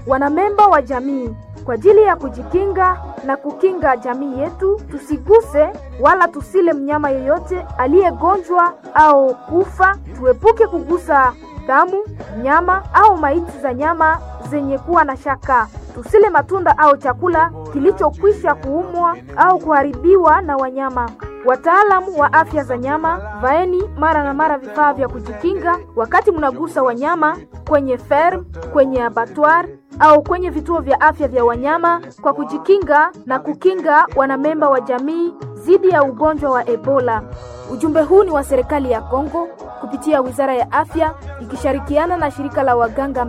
Wanamemba wa jamii, kwa ajili ya kujikinga na kukinga jamii yetu, tusiguse wala tusile mnyama yeyote aliyegonjwa au kufa. Tuepuke kugusa damu, nyama au maiti za nyama zenye kuwa na shaka. Tusile matunda au chakula kilichokwisha kuumwa au kuharibiwa na wanyama. Wataalamu wa afya za nyama, vaeni mara na mara vifaa vya kujikinga wakati mnagusa wanyama kwenye ferm, kwenye abattoir au kwenye vituo vya afya vya wanyama kwa kujikinga na kukinga wanamemba wa jamii dhidi ya ugonjwa wa Ebola. Ujumbe huu ni wa serikali ya Kongo kupitia Wizara ya Afya ikishirikiana na shirika la waganga